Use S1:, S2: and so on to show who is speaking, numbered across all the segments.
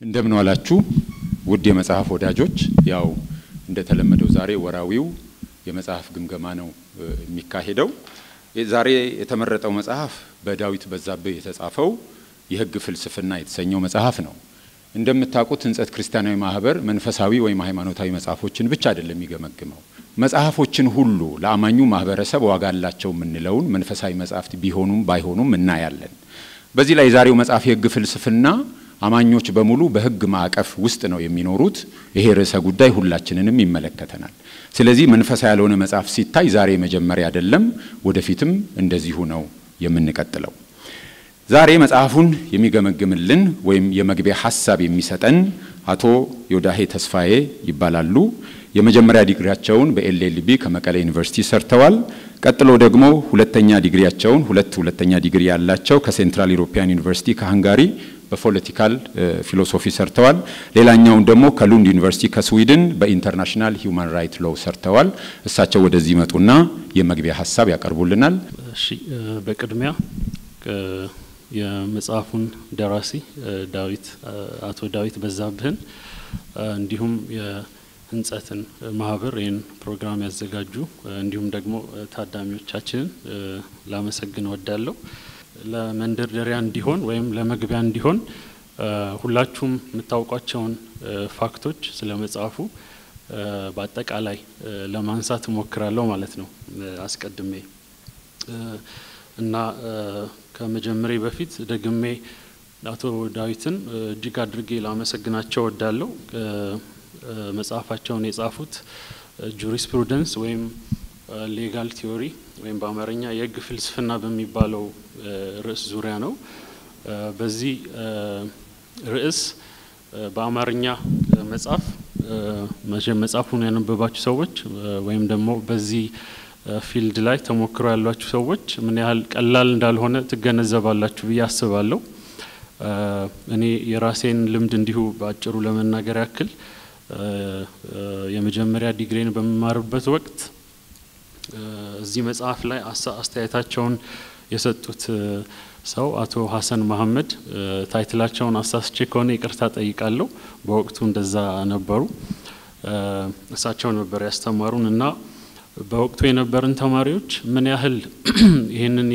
S1: እንደምን ዋላችሁ ውድ የመጽሐፍ ወዳጆች። ያው እንደተለመደው ዛሬ ወራዊው የመጽሐፍ ግምገማ ነው የሚካሄደው። ዛሬ የተመረጠው መጽሐፍ በዳዊት በዛብህ የተጻፈው የሕግ ፍልስፍና የተሰኘው መጽሐፍ ነው። እንደምታውቁት ሕንጸት ክርስቲያናዊ ማህበር መንፈሳዊ ወይም ሃይማኖታዊ መጽሐፎችን ብቻ አይደለም የሚገመግመው። መጽሐፎችን ሁሉ ለአማኙ ማህበረሰብ ዋጋ አላቸው የምንለውን መንፈሳዊ መጽሐፍት ቢሆኑም ባይሆኑም እናያለን። በዚህ ላይ የዛሬው መጽሐፍ የሕግ ፍልስፍና አማኞች በሙሉ በሕግ ማዕቀፍ ውስጥ ነው የሚኖሩት። ይሄ ርዕሰ ጉዳይ ሁላችንንም ይመለከተናል። ስለዚህ መንፈሳዊ ያልሆነ መጽሐፍ ሲታይ ዛሬ መጀመሪያ አይደለም፣ ወደፊትም እንደዚሁ ነው የምንቀጥለው። ዛሬ መጽሐፉን የሚገመግምልን ወይም የመግቢያ ሀሳብ የሚሰጠን አቶ ዮዳሄ ተስፋዬ ይባላሉ። የመጀመሪያ ዲግሪያቸውን በኤልኤልቢ ከመቀሌ ዩኒቨርሲቲ ሰርተዋል። ቀጥሎ ደግሞ ሁለተኛ ዲግሪያቸውን ሁለት ሁለተኛ ዲግሪ ያላቸው ከሴንትራል ዩሮፒያን ዩኒቨርሲቲ ከሃንጋሪ በፖለቲካል ፊሎሶፊ ሰርተዋል። ሌላኛውን ደግሞ ከሉንድ ዩኒቨርሲቲ ከስዊድን በኢንተርናሽናል ሂውማን ራይት ሎው ሰርተዋል። እሳቸው ወደዚህ መጡና የመግቢያ ሀሳብ ያቀርቡልናል።
S2: እሺ፣ በቅድሚያ የመጽሐፉን ደራሲ ዳዊት አቶ ዳዊት በዛብህን እንዲሁም የሕንጸትን ማህበር ይህን ፕሮግራም ያዘጋጁ እንዲሁም ደግሞ ታዳሚዎቻችንን ላመሰግን ወዳለሁ። ለመንደርደሪያ እንዲሆን ወይም ለመግቢያ እንዲሆን ሁላችሁም የምታውቋቸውን ፋክቶች ስለ መጽሐፉ በአጠቃላይ ለማንሳት እሞክራለሁ ማለት ነው አስቀድሜ እና ከመጀመሬ በፊት ደግሜ አቶ ዳዊትን እጅግ አድርጌ ላመሰግናቸው ወዳለሁ። መጽሐፋቸውን የጻፉት ጁሪስፕሩደንስ ወይም ሌጋል ቲዮሪ ወይም በአማርኛ የህግ ፍልስፍና በሚባለው ርዕስ ዙሪያ ነው። በዚህ ርዕስ በአማርኛ መጽሐፍ መጽሐፉን ያነበባችሁ ሰዎች ወይም ደግሞ በዚህ ፊልድ ላይ ተሞክሮ ያሏችሁ ሰዎች ምን ያህል ቀላል እንዳልሆነ ትገነዘባላችሁ ብዬ አስባለሁ። እኔ የራሴን ልምድ እንዲሁ በአጭሩ ለመናገር ያክል የመጀመሪያ ዲግሪን በምማርበት ወቅት እዚህ መጽሐፍ ላይ አስተያየታቸውን የሰጡት ሰው አቶ ሀሰን መሀመድ ታይትላቸውን አሳስቼ ከሆነ ይቅርታ ጠይቃለሁ። በወቅቱ እንደዛ ነበሩ። እሳቸው ነበር ያስተማሩን እና በወቅቱ የነበርን ተማሪዎች ምን ያህል ይህንን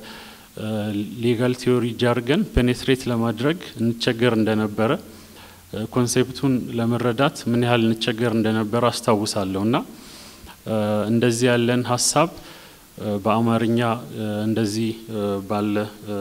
S2: የሌጋል ቲዮሪ ጃርገን ፔኔትሬት ለማድረግ እንቸገር እንደነበረ ኮንሴፕቱን ለመረዳት ምን ያህል እንቸገር እንደነበረ አስታውሳለሁ እና እንደዚህ ያለን ሀሳብ በአማርኛ እንደዚህ ባለ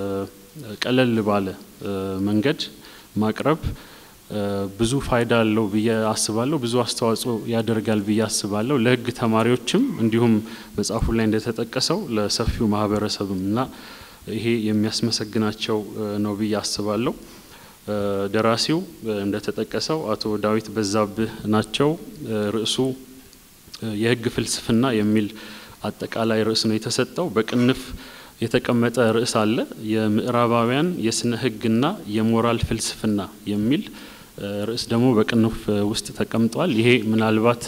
S2: ቀለል ባለ መንገድ ማቅረብ ብዙ ፋይዳ አለው ብዬ አስባለሁ። ብዙ አስተዋጽኦ ያደርጋል ብዬ አስባለሁ። ለሕግ ተማሪዎችም እንዲሁም መጽሐፉ ላይ እንደተጠቀሰው ለሰፊው ማህበረሰብም እና ይሄ የሚያስመሰግናቸው ነው ብዬ አስባለሁ። ደራሲው እንደተጠቀሰው አቶ ዳዊት በዛብህ ናቸው። ርዕሱ የሕግ ፍልስፍና የሚል አጠቃላይ ርዕስ ነው የተሰጠው። በቅንፍ የተቀመጠ ርዕስ አለ። የምዕራባውያን የስነ ሕግና የሞራል ፍልስፍና የሚል ርዕስ ደግሞ በቅንፍ ውስጥ ተቀምጧል። ይሄ ምናልባት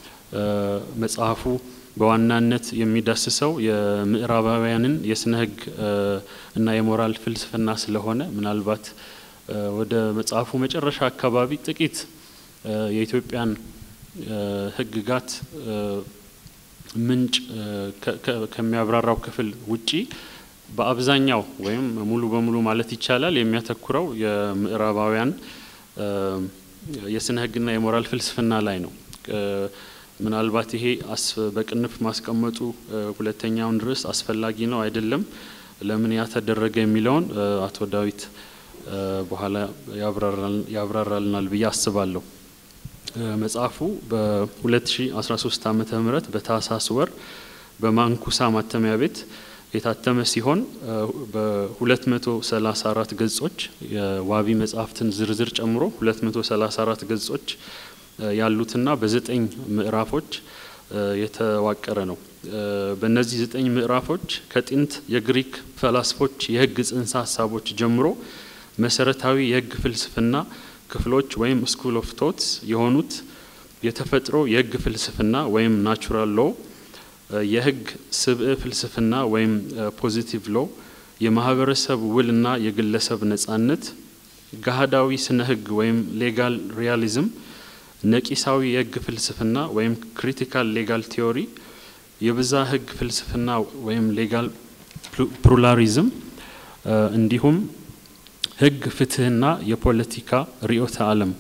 S2: መጽሐፉ በዋናነት የሚዳስሰው የምዕራባውያንን የስነ ሕግ እና የሞራል ፍልስፍና ስለሆነ ምናልባት ወደ መጽሐፉ መጨረሻ አካባቢ ጥቂት የኢትዮጵያን ሕግጋት ምንጭ ከሚያብራራው ክፍል ውጪ በአብዛኛው ወይም ሙሉ በሙሉ ማለት ይቻላል የሚያተኩረው የምዕራባውያን የስነ ህግና የሞራል ፍልስፍና ላይ ነው። ምናልባት ይሄ በቅንፍ ማስቀመጡ ሁለተኛውን ርዕስ አስፈላጊ ነው አይደለም፣ ለምን ያ ተደረገ የሚለውን አቶ ዳዊት በኋላ ያብራራልናል ብዬ አስባለሁ። መጽሐፉ በ2013 ዓመተ ምህረት በታህሳስ ወር በማንኩሳ ማተሚያ ቤት የታተመ ሲሆን በ234 ገጾች የዋቢ መጽሐፍትን ዝርዝር ጨምሮ 234 ገጾች ያሉትና በዘጠኝ ምዕራፎች የተዋቀረ ነው። በእነዚህ ዘጠኝ ምዕራፎች ከጥንት የግሪክ ፈላስፎች የህግ ጽንሰ ሀሳቦች ጀምሮ መሰረታዊ የህግ ፍልስፍና ክፍሎች ወይም ስኩል ኦፍ ቶትስ የሆኑት የተፈጥሮ የህግ ፍልስፍና ወይም ናቹራል ሎ፣ የህግ ስብዕ ፍልስፍና ወይም ፖዚቲቭ ሎ፣ የማህበረሰብ ውልና የግለሰብ ነጻነት፣ ገሃዳዊ ስነ ህግ ወይም ሌጋል ሪያሊዝም፣ ነቂሳዊ የህግ ፍልስፍና ወይም ክሪቲካል ሌጋል ቲዮሪ፣ የብዛ ህግ ፍልስፍና ወይም ሌጋል ፕሉራሊዝም እንዲሁም ህግ፣ ፍትህና የፖለቲካ ርዕዮተ ዓለም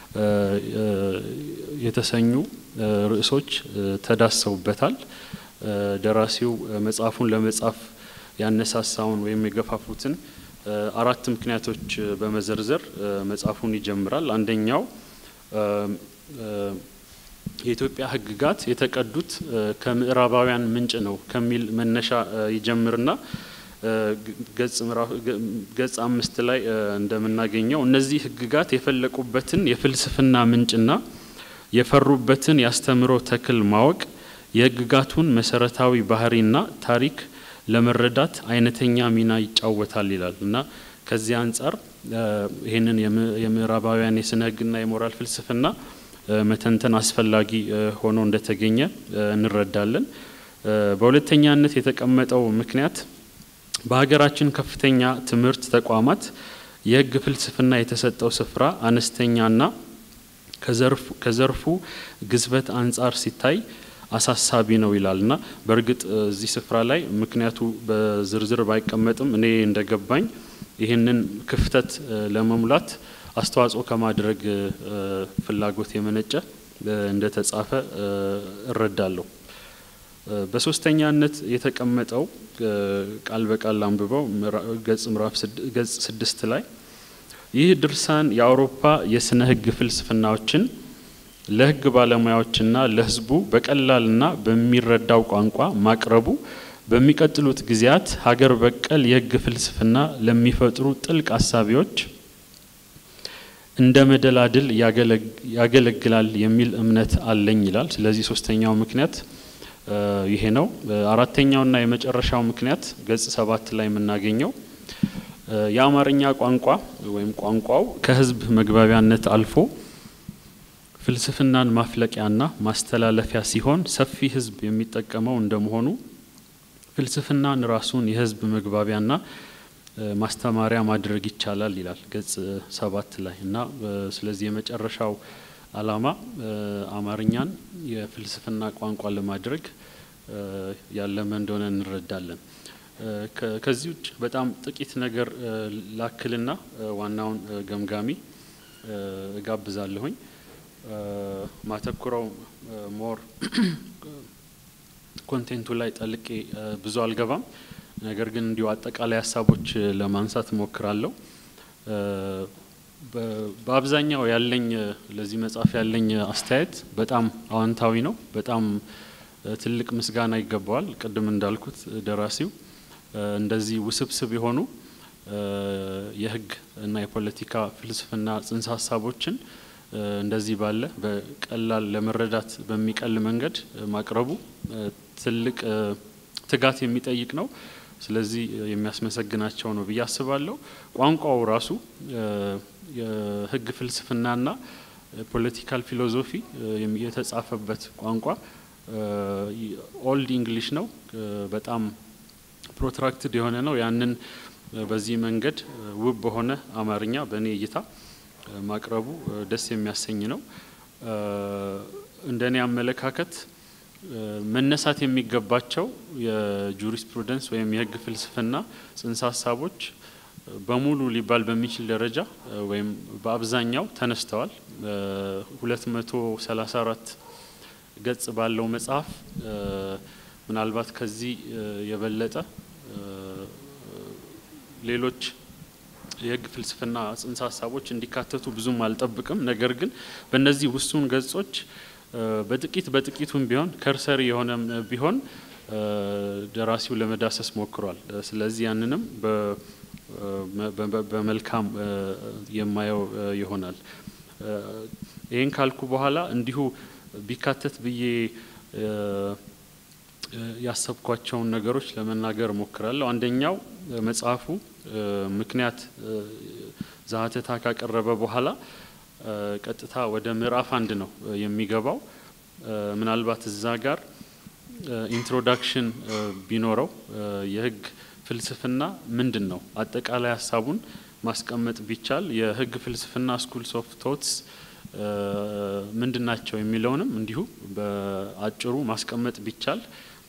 S2: የተሰኙ ርዕሶች ተዳሰውበታል። ደራሲው መጽሐፉን ለመጻፍ ያነሳሳውን ወይም የገፋፉትን አራት ምክንያቶች በመዘርዘር መጽሐፉን ይጀምራል። አንደኛው የኢትዮጵያ ህግጋት የተቀዱት ከምዕራባውያን ምንጭ ነው ከሚል መነሻ ይጀምርና ገጽ አምስት ላይ እንደምናገኘው እነዚህ ህግጋት የፈለቁበትን የፍልስፍና ምንጭና የፈሩበትን ያስተምሮ ተክል ማወቅ የህግጋቱን መሰረታዊ ባህሪና ታሪክ ለመረዳት አይነተኛ ሚና ይጫወታል ይላል እና ከዚህ አንጻር ይህንን የምዕራባውያን የስነ ህግና የሞራል ፍልስፍና መተንተን አስፈላጊ ሆኖ እንደተገኘ እንረዳለን። በሁለተኛነት የተቀመጠው ምክንያት በሀገራችን ከፍተኛ ትምህርት ተቋማት የህግ ፍልስፍና የተሰጠው ስፍራ አነስተኛና ከዘርፉ ግዝበት አንጻር ሲታይ አሳሳቢ ነው ይላል እና በእርግጥ እዚህ ስፍራ ላይ ምክንያቱ በዝርዝር ባይቀመጥም እኔ እንደገባኝ ይህንን ክፍተት ለመሙላት አስተዋጽኦ ከማድረግ ፍላጎት የመነጨ እንደተጻፈ እረዳለሁ። በሶስተኛነት የተቀመጠው ቃል በቃል አንብበው ገጽ ምዕራፍ ገጽ ስድስት ላይ ይህ ድርሳን የአውሮፓ የስነ ህግ ፍልስፍናዎችን ለህግ ባለሙያዎችና ለህዝቡ በቀላልና በሚረዳው ቋንቋ ማቅረቡ በሚቀጥሉት ጊዜያት ሀገር በቀል የህግ ፍልስፍና ለሚፈጥሩ ጥልቅ አሳቢዎች እንደ መደላድል ያገለግላል የሚል እምነት አለኝ ይላል። ስለዚህ ሶስተኛው ምክንያት ይሄ ነው። አራተኛውና የመጨረሻው ምክንያት ገጽ ሰባት ላይ የምናገኘው የአማርኛ ቋንቋ ወይም ቋንቋው ከህዝብ መግባቢያነት አልፎ ፍልስፍናን ማፍለቂያና ማስተላለፊያ ሲሆን ሰፊ ህዝብ የሚጠቀመው እንደመሆኑ ፍልስፍናን ራሱን የህዝብ መግባቢያና ማስተማሪያ ማድረግ ይቻላል ይላል ገጽ ሰባት ላይ እና ስለዚህ የመጨረሻው አላማ አማርኛን የፍልስፍና ቋንቋ ለማድረግ ያለመ እንደሆነ እንረዳለን። ከዚህ ውጭ በጣም ጥቂት ነገር ላክልና ዋናውን ገምጋሚ እጋብዛለሁኝ። ማተኩረው ሞር ኮንቴንቱ ላይ ጠልቄ ብዙ አልገባም። ነገር ግን እንዲሁ አጠቃላይ ሀሳቦች ለማንሳት እሞክራለሁ። በአብዛኛው ያለኝ ለዚህ መጽሐፍ ያለኝ አስተያየት በጣም አዎንታዊ ነው። በጣም ትልቅ ምስጋና ይገባዋል። ቅድም እንዳልኩት ደራሲው እንደዚህ ውስብስብ የሆኑ የህግ እና የፖለቲካ ፍልስፍና ጽንሰ ሀሳቦችን እንደዚህ ባለ በቀላል ለመረዳት በሚቀል መንገድ ማቅረቡ ትልቅ ትጋት የሚጠይቅ ነው። ስለዚህ የሚያስመሰግናቸው ነው ብዬ አስባለሁ። ቋንቋው ራሱ የህግ ፍልስፍናና ፖለቲካል ፊሎዞፊ የተጻፈበት ቋንቋ ኦልድ ኢንግሊሽ ነው። በጣም ፕሮትራክትድ የሆነ ነው። ያንን በዚህ መንገድ ውብ በሆነ አማርኛ በእኔ እይታ ማቅረቡ ደስ የሚያሰኝ ነው። እንደኔ አመለካከት መነሳት የሚገባቸው የጁሪስፕሩደንስ ወይም የህግ ፍልስፍና ጽንሰ ሀሳቦች በሙሉ ሊባል በሚችል ደረጃ ወይም በአብዛኛው ተነስተዋል። ሁለት መቶ ሰላሳ አራት ገጽ ባለው መጽሐፍ ምናልባት ከዚህ የበለጠ ሌሎች የህግ ፍልስፍና ጽንሰ ሀሳቦች እንዲካተቱ ብዙም አልጠብቅም። ነገር ግን በእነዚህ ውሱን ገጾች በጥቂት በጥቂቱም ቢሆን ከርሰሪ የሆነም ቢሆን ደራሲው ለመዳሰስ ሞክሯል። ስለዚህ ያንንም በመልካም የማየው ይሆናል። ይህን ካልኩ በኋላ እንዲሁ ቢካተት ብዬ ያሰብኳቸውን ነገሮች ለመናገር እሞክራለሁ። አንደኛው መጽሐፉ ምክንያት ዛሀተታ ካቀረበ በኋላ ቀጥታ ወደ ምዕራፍ አንድ ነው የሚገባው። ምናልባት እዛ ጋር ኢንትሮዳክሽን ቢኖረው የህግ ፍልስፍና ምንድን ነው፣ አጠቃላይ ሀሳቡን ማስቀመጥ ቢቻል የህግ ፍልስፍና ስኩልስ ኦፍ ቶትስ ምንድን ናቸው የሚለውንም እንዲሁ በአጭሩ ማስቀመጥ ቢቻል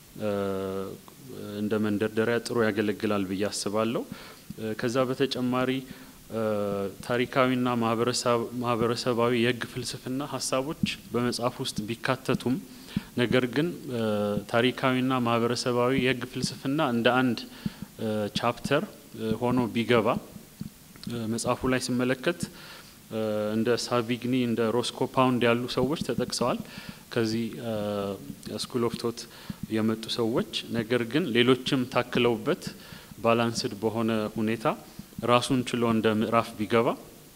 S2: እንደ መንደርደሪያ ጥሩ ያገለግላል ብዬ አስባለሁ። ከዛ በተጨማሪ ታሪካዊና ማህበረሰባዊ የህግ ፍልስፍና ሀሳቦች በመጽሐፍ ውስጥ ቢካተቱም ነገር ግን ታሪካዊና ማህበረሰባዊ የህግ ፍልስፍና እንደ አንድ ቻፕተር ሆኖ ቢገባ መጽሐፉ ላይ ስመለከት እንደ ሳቪግኒ እንደ ሮስኮ ፓውንድ ያሉ ሰዎች ተጠቅሰዋል። ከዚህ ስኩል ኦፍ ቶት የመጡ ሰዎች ነገር ግን ሌሎችም ታክለውበት ባላንስድ በሆነ ሁኔታ ራሱን ችሎ እንደ ምዕራፍ ቢገባ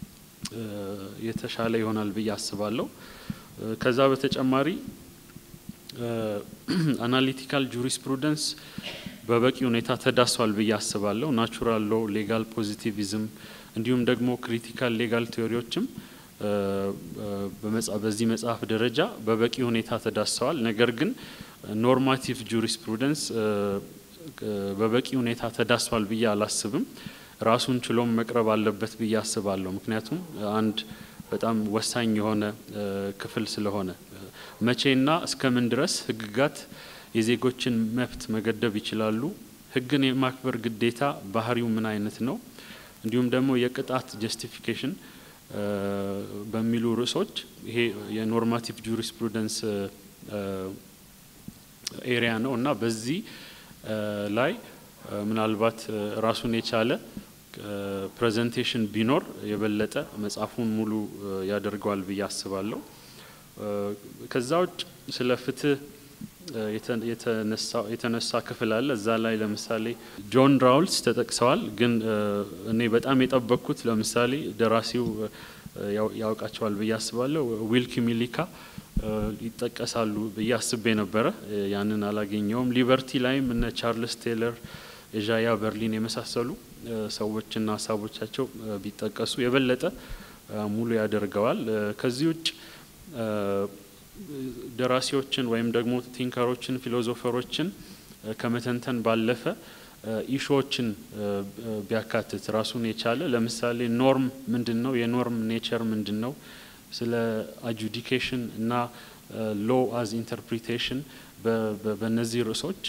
S2: የተሻለ ይሆናል ብዬ አስባለሁ። ከዛ በተጨማሪ አናሊቲካል ጁሪስፕሩደንስ በበቂ ሁኔታ ተዳሷል ብዬ አስባለሁ። ናቹራል ሎ፣ ሌጋል ፖዚቲቪዝም እንዲሁም ደግሞ ክሪቲካል ሌጋል ቴዎሪዎችም በዚህ መጽሐፍ ደረጃ በበቂ ሁኔታ ተዳሰዋል። ነገር ግን ኖርማቲቭ ጁሪስፕሩደንስ በበቂ ሁኔታ ተዳሷል ብዬ አላስብም። ራሱን ችሎም መቅረብ አለበት ብዬ አስባለሁ። ምክንያቱም አንድ በጣም ወሳኝ የሆነ ክፍል ስለሆነ መቼና እስከምን ድረስ ህግጋት የዜጎችን መብት መገደብ ይችላሉ? ህግን የማክበር ግዴታ ባህሪው ምን አይነት ነው? እንዲሁም ደግሞ የቅጣት ጀስቲፊኬሽን በሚሉ ርዕሶች ይሄ የኖርማቲቭ ጁሪስፕሩደንስ ኤሪያ ነው እና በዚህ ላይ ምናልባት ራሱን የቻለ ፕሬዘንቴሽን ቢኖር የበለጠ መጽሐፉን ሙሉ ያደርገዋል ብዬ አስባለሁ። ከዛ ውጭ ስለ ፍትህ የተነሳ ክፍል አለ። እዛ ላይ ለምሳሌ ጆን ራውልስ ተጠቅሰዋል። ግን እኔ በጣም የጠበቅኩት ለምሳሌ ደራሲው ያውቃቸዋል ብዬ አስባለሁ። ዊልኪ ሚሊካ ይጠቀሳሉ ብዬ አስቤ ነበረ። ያንን አላገኘውም። ሊበርቲ ላይም እነ ቻርልስ ቴለር፣ ኤዣያ በርሊን የመሳሰሉ ሰዎችና ሀሳቦቻቸው ቢጠቀሱ የበለጠ ሙሉ ያደርገዋል። ከዚህ ውጭ ደራሲዎችን ወይም ደግሞ ቲንከሮችን ፊሎዞፈሮችን ከመተንተን ባለፈ ኢሾዎችን ቢያካትት ራሱን የቻለ ለምሳሌ ኖርም ምንድን ነው? የኖርም ኔቸር ምንድን ነው? ስለ አጁዲኬሽን እና ሎ አዝ ኢንተርፕሪቴሽን በእነዚህ ርዕሶች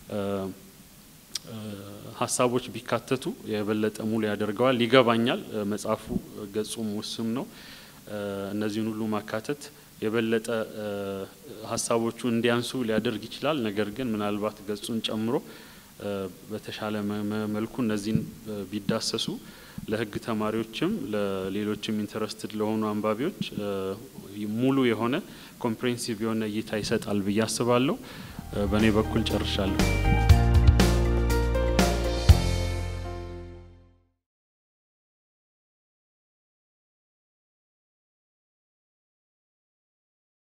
S2: ሀሳቦች ቢካተቱ የበለጠ ሙሉ ያደርገዋል። ይገባኛል፣ መጽሐፉ ገጹም ውስም ነው። እነዚህን ሁሉ ማካተት የበለጠ ሀሳቦቹ እንዲያንሱ ሊያደርግ ይችላል። ነገር ግን ምናልባት ገጹን ጨምሮ በተሻለ መልኩ እነዚህን ቢዳሰሱ ለሕግ ተማሪዎችም ለሌሎችም ኢንተረስትድ ለሆኑ አንባቢዎች ሙሉ የሆነ ኮምፕሬንሲቭ የሆነ እይታ ይሰጣል ብዬ አስባለሁ። በእኔ በኩል ጨርሻለሁ።